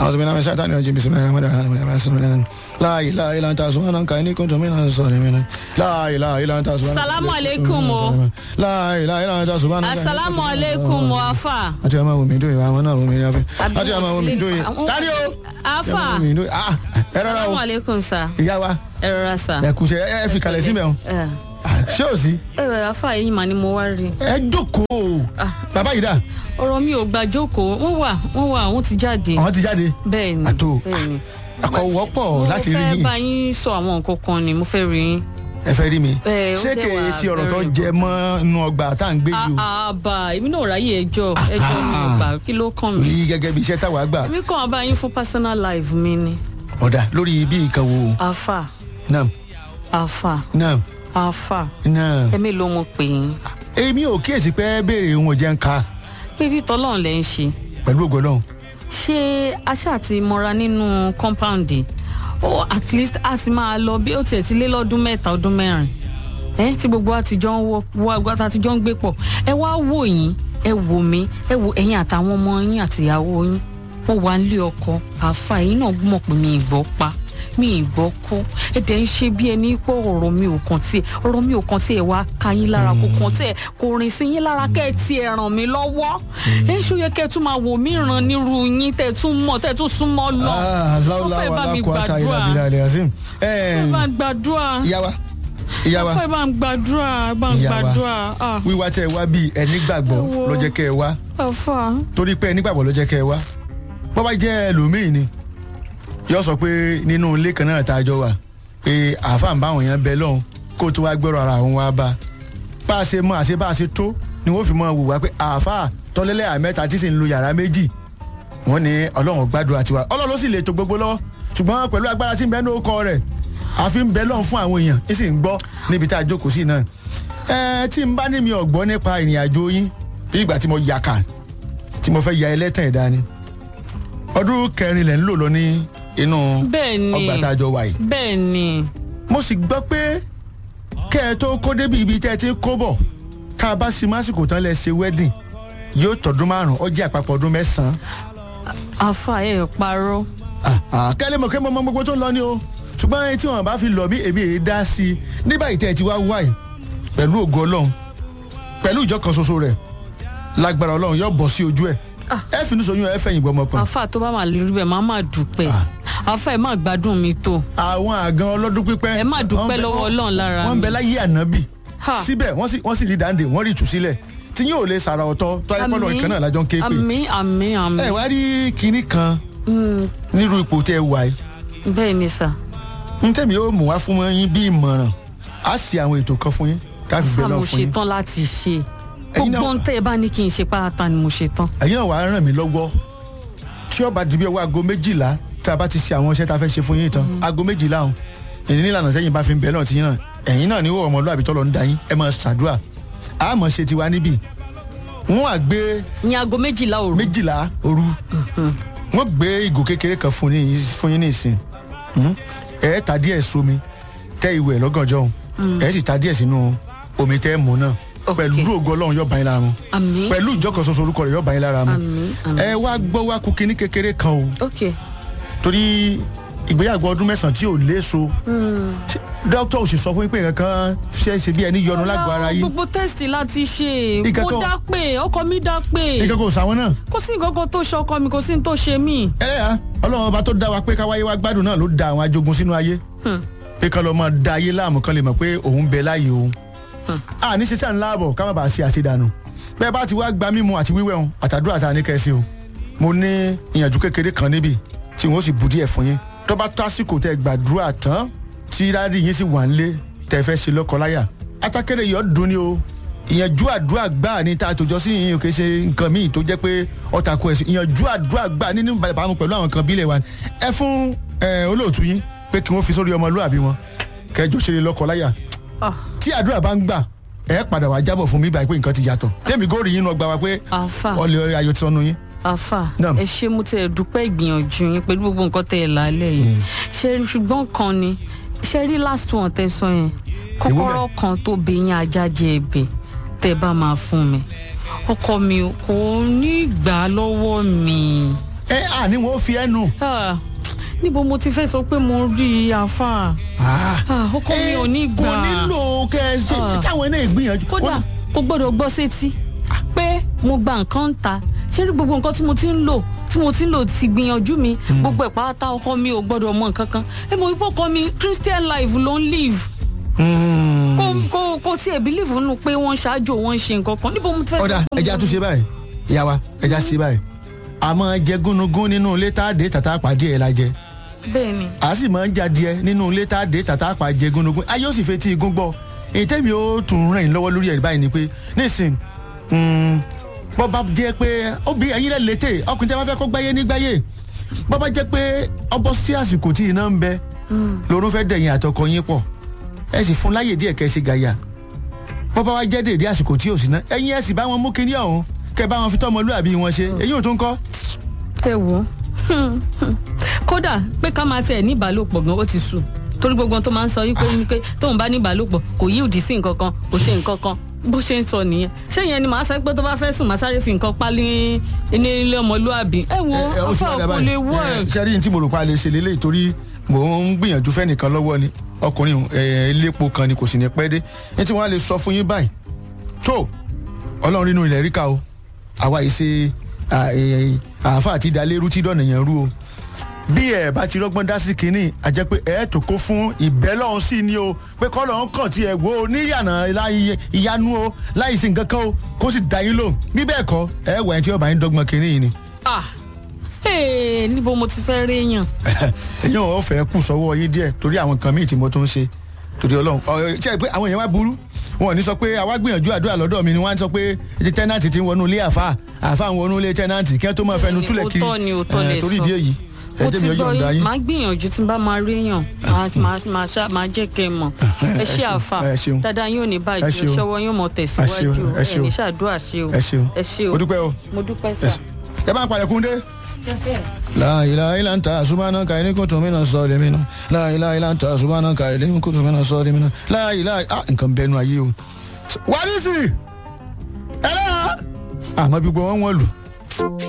أعوذ بالله من الشيطان الرجيم بسم الله الرحمن الرحيم لا إله إلا أنت سبحانك إني كنت من الظالمين لا إله إلا أنت سبحانك Salamu alaikum o. لا إله إلا أنت سبحانك asalaamu aleykum o afa. àti ọmọ wo mi dùn ìwà àwọn náà wo mi ní afẹ àti ọmọ wo mi dùn yìí tani o afa ọmọ wo mi dùn ah ẹ rọra salamu o aleykum sa ìyá wa ẹ rọra sa. ẹ kù ṣe ẹ fi kalẹ̀ sí mẹ́wọ̀n ẹ ṣé o sí ẹ afa yìí mà ni mo wá rí. ẹ jókòó bàbá yìí dà ọ̀rọ̀ mi ò gbà jókòó wọ́n wà wọ́n wà wọ́n ti jáde. àwọn ti jáde bẹ́ẹ̀ ni àtò bẹ́ẹ̀ ni. àkọwọ́pọ̀ láti rí mo fẹ́ yín bá yín sọ àwọn nǹkan kan ni mo fẹ́ rí yín. ẹ fẹ́ rí mi Ẹ, ó ṣé dẹ̀ kèé wà sí ọ̀rọ̀ tó very jẹ mọ́ inú ọgbà tá à ń gbé yìí o àbá èmi náà ráyè ẹjọ́ ẹjọ́ mi ò gbà kí ló kàn mí. rí gẹ́gẹ́ bí iṣẹ́ táwa gbà mi kàn bá yín fún personal life mi ni. ọ̀dà lórí bí nǹkan wo afa náà afa náà afa náà ẹ̀mí ló mo pè yín. èmi ò kíyèsí pé béèrè ohun ọ̀jẹ̀ ń ka bíbí tọ́lọ́run lẹ́ ń ṣe. pẹ̀lú ògo Ọlọ́run ṣé aṣá ti mọra nínú compound oh, at least a sì máa lọ bí ó tiẹ̀ ti lé lọ́dún mẹ́ta ọdún mẹ́rin ẹ tí gbogbo àtijọ́ ń wọ wọ àtijọ́ ń gbé pọ̀ ẹ wá wò yín ẹ wò mí ẹ wò ẹ̀yin àtàwọn ọmọ yín àtìyàwó yín mo wà nílé ọkọ àfa ẹ̀yin náà mọ̀ pé mi ìgbọ́ pa mi ìgbọ́ kó ẹ dẹ̀ ń ṣe bí ẹni pé ọ̀rọ̀ mi ò kàn tiẹ̀ ọ̀rọ̀ mi ò kàn tiẹ̀ wá ka yín lára kò kàn tiẹ̀ kò rìn sí yín lára kẹ́ ẹ tiẹ̀ ràn mí lọ́wọ́ ẹ ṣó yẹ kẹ́ ẹ tún máa wò mí ràn nírú yín tẹ́ ẹ tún mọ̀ tẹ́ ẹ tún súnmọ́ lọ láwùlá fẹ́ wà bá mi lákòó ata ìlà gbàdúrà. bílà ilẹ̀ azim ẹ bá ń gbàdúrà ìyá wa ìyá wa ẹ bá ń gbàdúrà ẹ bá ń Ìyá wa. gbàdúrà ah, wíwá tẹ wá bíi ẹni gbàgbọ́ Ẹ wo. ló jẹ́ kẹ́ ẹ wá àfà torí pé ẹni gbàgbọ́ ló jẹ́ kẹ́ ẹ wá bọ́ bá jẹ́ ẹlòmíì ni yóò sọ pé nínú ilé kan náà tá a jọ wà pé àáfàá ń bá àwọn èèyàn bẹ lọ́hùn kó tó wá gbẹ́rọ ara àwọn wá bá bá a ṣe mọ àṣẹ bá a ṣe tó ni wọ́n fi mọ wò wá pé àáfàá tọ́lẹ́lẹ́ àmẹ́ta tí sì ń lo yàrá méjì wọ́n ní ọlọ́run gbàdúrà tiwa ọlọ́run ló sì lè tó gbogbo lọ́wọ́ ṣùgbọ́n pẹ̀lú agbára tí ń bẹ ní orúkọ rẹ̀ àfi ń bẹ lọ́hùn fún àwọn èèyàn ń sì ń gbọ́ níbi tá a jókòó sí náà ẹ tí n bá ní mi ọ̀gbọ́n nípa ìrìn àjò yín bí ìgbà tí mo yàkà tí mo fẹ́ ya ẹlẹ́tàn ẹ̀dá ni ọdún kẹrin lẹ̀ ń lò lọ ní inú bẹ́ẹ̀ ni ọgbà tá a jọ wà yìí bẹ́ẹ̀ ni mo sì gbọ́ pé kẹ́ ẹ tó kó débi ibi tẹ́ ẹ ti ń kó bọ̀ tá a bá sì másìkò tán lẹ ṣe wedding yóò tọdún márùn ó jẹ́ àpapọ̀ ọdún mẹ́sàn-án àfà ẹ parọ́ Ah, ah, kẹ́lẹ́ mọ̀ kẹ́ mọ́ mọ́ gbogbo tó ń lọ ní o ṣùgbọ́n ẹni tí wọ́n bá fi lọ bí èmi èyí dá sí i ní báyìí tẹ́ ẹ ti wá wá yìí pẹ̀lú ògo ọlọ́run pẹ̀lú ìjọ kan ṣoṣo rẹ̀ lágbára ọlọ́run yóò bọ̀ sí ojú ẹ̀ ẹ finú soyún ẹ fẹ̀yìn gbọmọ kan àfà tó bá máa lè rí bẹ́ẹ̀ máa máa dúpẹ́ àfà ẹ má gbádùn mi tó àwọn àgàn ọlọ́dún pípẹ́ ẹ má dúpẹ́ wọ́n bẹ- lọ́wọ́ ọlọ́run lára wọ́n ń bẹ mi láyé ànábì Ha. síbẹ̀ wọ́n sì wọ́n sì rí dáńdé wọ́n rí ìtúsílẹ̀ tí yóò lè sàrà ọ̀tọ̀ tó ayé pọ́lọ́ ìkan náà lájọ́ ń ké pè àmì àmì àmì ẹ wá rí kinní kan Mm, nírú ipò tẹ́ ẹ wà yìí bẹ́ẹ̀ ni sà ń tẹ̀mí yóò mú wá fún yín bí ìmọ̀ràn á sì àwọn ètò kan fún yín ká fi àfà bẹ́ẹ̀ mo lọ fún yín ṣetán láti ṣe Ẹ̀yin náà- gbogbo ń tẹ́ ẹ bá ní kí n ṣe pátá ni mo ṣetán ẹ̀yin náà wàá ràn mí lọ́wọ́ tí ó bá di bí ọwọ́ aago méjìlá tá a bá ti ṣe àwọn iṣẹ́ tá a fẹ́ ṣe fún yín tán aago méjìlá ọ̀hún èyí nílànà sẹ́yìn bá fi ń bẹ̀ náà ti yín náà ẹ̀yin náà ní wọ́n ọmọlúwàbí tọ́lọ́ ń da yín ẹ máa ṣàdúrà a máa ṣe tiwa níbí wọ́n á gbé ní aago méjìlá òru méjìlá òru wọ́n gbé ìgò kékeré kan fún yín fún yín ní ìsìn Hmm? ẹ ta díẹ̀ sómi tẹ́ ìwẹ̀ lọ́gànjọ́ ọ̀hún ẹ sì ta díẹ̀ sínú omi tẹ́ mú náà Ok. pẹ̀lú ògo ọlọ́run yóò bá yín lára mu àmì pẹ̀lú ìjọkọ̀ ṣoṣo orúkọ rẹ̀ yóò bá yín lára mu àmì àmì ẹ wá gbọ́ wá kú kínní kékeré kan o ok torí ìgbéyàwó ọdún mẹ́sàn-án tí ò léso Ṣé dókítà ò sì sọ fún yín pé nǹkan kan ṣe é ṣe bí ẹni yọnu lágbo ara yín gbogbo tẹ́sítì láti ṣe Nǹkan mo kan- dá pé ọkọ mi dá pé nǹkan kò sáwọn náà kò sí nǹkan kan tó ṣe ọkọ mi kò sí ní tó ṣe mí. ẹlẹ́yà ọlọ́run ọba tó dá wa pé káwáyé wa gbádùn náà ló da àwọn ajogun sínú ayé pé kán lọ́ọ́ máa da ayé láàmú kan lè mọ̀ pé òun bẹ láàyè òun a ní ṣiṣẹ́ ńlá àbọ̀ ká má bàa ṣe àṣedànù bẹ́ẹ̀ bá ti wá gba mímu àti wíwẹ̀ wọn àtàdúrà tá a ní kẹ́sì o mo ní ìyànjú kékeré kan níbi tí wọ́n sì bu díẹ̀ fún yín tó bá tásìkò tẹ gbàdúrà tán tí dáàdì yín sì wà nílé tẹ fẹ́ ṣe lọ́kọláya atákẹ́rẹ́ yọ̀ dùn ni o ìyànjú àdúrà gbà ní tá a tòjọ́ sí yín kì í ṣe nǹkan míì tó jẹ́ pé ọ̀tà kò ẹ̀sìn ìyànjú àdúrà gbà nínú ìbámu pẹ̀lú àwọn kan bílẹ̀ wa ni. ẹ fún ẹ, olóòtú yín pé kí wọ́n fi sórí ọmọlúàbí wọn kẹjọ ṣe lọ́kọláya Ah, tí àdúrà bá ń gbà ẹ padà wá jábọ̀ fún mi báyìí pé nǹkan ti yàtọ̀ tèmi góòrì yín lọ gbà wá pé àfà ọlẹ ayọ̀ ti sọnù yín. àfà Naam. ẹ ṣe mo tẹ dúpẹ́ ìgbìyànjú yín pẹ̀lú gbogbo nǹkan tẹ ẹ lálẹ́ yìí ṣe ṣùgbọ́n kan ni ṣe rí last one tẹ sọ yẹn kọ́kọ́rọ́ kan tó bẹ yín ajá jẹ ẹ̀bẹ̀ tẹ bá máa fún mi ọkọ mi kò ní gbà á lọ́wọ́ mi. ẹ àní wọn ó fi ẹnu. Ah, níbo mo ti fẹ́ sọ pé mo rí i àáfà Ah, ọkọ mi ò ní gbà kò nílò kẹ ẹ ṣe Ah. táwọn náà gbìyànjú. kódà kò gbọ́dọ̀ gbọ́ sétí pé mo gba nǹkan ń ta ṣé rí gbogbo nǹkan tí mo ti ń lò tí mo ti ń lò ti gbìyànjú mi gbogbo ẹ̀ pátá ọkọ mi ò gbọ́dọ̀ mọ nǹkan kan ẹ mọ̀ wípé ọkọ mi christian life ló ń live Mm. kò kò kò tiẹ̀ believe nínú pé wọ́n ṣáájú wọ́n ń ṣe nǹkan kan níbo mo ti fẹ́ sọ ọ̀dà pé mo- ẹja tún ṣe báyìí ìyá wa ẹja ṣe báyìí àmọ́ jẹ gúnugún nínú ilé tá a dé tàtà pàdé ẹ̀ la jẹ bẹ́ẹ̀ ni a sì máa ń jadìẹ nínú ilé tá a dé tàtà pàjẹ gúnugún ayé ó sì fetí igun gbọ́ èyí tẹ́mi ó tún rìn lọ́wọ́ lórí ẹ̀ báyìí ni pé nísìn bọ́ bá jẹ́ pé obì ẹ̀yin rẹ̀ létè ọkùnrin tí a bá fẹ́ kó gbáyé ní gbáyé bọ́ bá jẹ́ pé ọbọ̀ sí àsìkò tí iná ń bẹ lórun fẹ́ dẹ̀yìn àtọkọ yín pọ̀ ẹ sì fún láyè díẹ̀ kẹ́ ẹ ṣe gàyà bọ́ bá wá jẹ́ dèdè àsìkò tí ò sí ná ẹ̀yin ẹ sì bá wọn mú kinní ọ̀hún kẹ́ bá wọn fi tọ́mọlúàbí wọn ṣe èyí ò tún kọ́ ẹ wò ó kódà pé ká máa tẹ̀ ní ìbálòpọ̀ gan ó ti sùn torí gbogbo ohun tó máa ń sọ wípé wípé tóun bá ní ìbálòpọ̀ kò yí òdì sí nǹkan kan kò ṣe nǹkan kan bó ṣe ń sọ nìyẹn ṣé ìyẹn ni màá sọ pé tó bá fẹ́ sùn màá sáré fi nǹkan pálí ní ilé ọmọlúàbí ẹ wo ẹ, ó ti afa wá dà kò báyìí. lè wọ ẹ. Ẹ, ṣe rí ní tí mo rò pa lè ṣe lélẹ́yìí torí mò ń gbìyànjú fẹ́nìkan lọ́wọ́ ni ọkùnrin ẹ, elépo kan ni kò sì ní pẹ́ dé ní tí wọ́n á lè sọ fún yín báyìí tó ọlọ́run nínú ilẹ̀ ríkà o àwa yìí ṣe à, ẹ, àáfà àti ìdálérú tí dọ̀nà yẹn rú o bí ẹ bá ti rọgbọ́n dá sí kínní a jẹ́ pé ẹ tó kó fún ìbẹ́lọ́hún sí ni o pé kọ́lọ́hún kàn tí ẹ wo níyànà láì ìyanu o láì sí nǹkan kan o kó sì dá yín lò bí bẹ́ẹ̀ kọ́ ẹ wà ní tí ọba yín dọ́gbọ́n kínní yìí ni ah ee níbo mo ti fẹ́ rí èèyàn èyàn ò fẹ́ kù sọ́wọ́ yín díẹ̀ torí àwọn nǹkan míì tí mo tún ń ṣe torí ọlọ́run ọ̀ ṣe é pé àwọn èèyàn wá burú wọn ò ní sọ pé àwa gbìyànjú àdúrà lọ́dọ̀ mi ni wọ́n á sọ pé ti tẹ́nàntì ti ń wọnú ilé àfa àfa ń wọnú ilé tẹ́nàntì kí wọ́n tó máa fẹnu Bẹ́ẹ̀ni, túlẹ̀ kiri òótọ́ ni, òótọ́ lẹ Eh, torí sọ. ìdí èyí ẹ mo jẹ́ ti mi ó gbọ́ yọ̀ǹda yín yín máa gbìyànjú tí n bá máa rí èèyàn máa máa máa ṣá máa jẹ́ kẹ́ ẹ mọ̀ ẹ ṣe ṣeun, àfà ẹ ṣeun. dáadáa yóò ní Ẹ bàjẹ́ ṣeun. ṣọwọ́ yóò mọ̀ tẹ̀síwájú ẹ ṣeun. ẹ ní ṣàdúrà ṣe o ẹ ṣeun ẹ ṣe o o dúpẹ́ o mo dúpẹ́ ẹ sà. ṣe- ẹ bá ń palẹ̀ kúndé. La ilaha illa anta subhanaka inni kuntu minas zalimin. La ilaha illa anta subhanaka inni kuntu minas zalimin. La ilaha ah nǹkan bẹnu ayé o. Wàlísì! Ẹlẹ́yà! Àmọ́ bí gbogbo wọn wọ́n lù.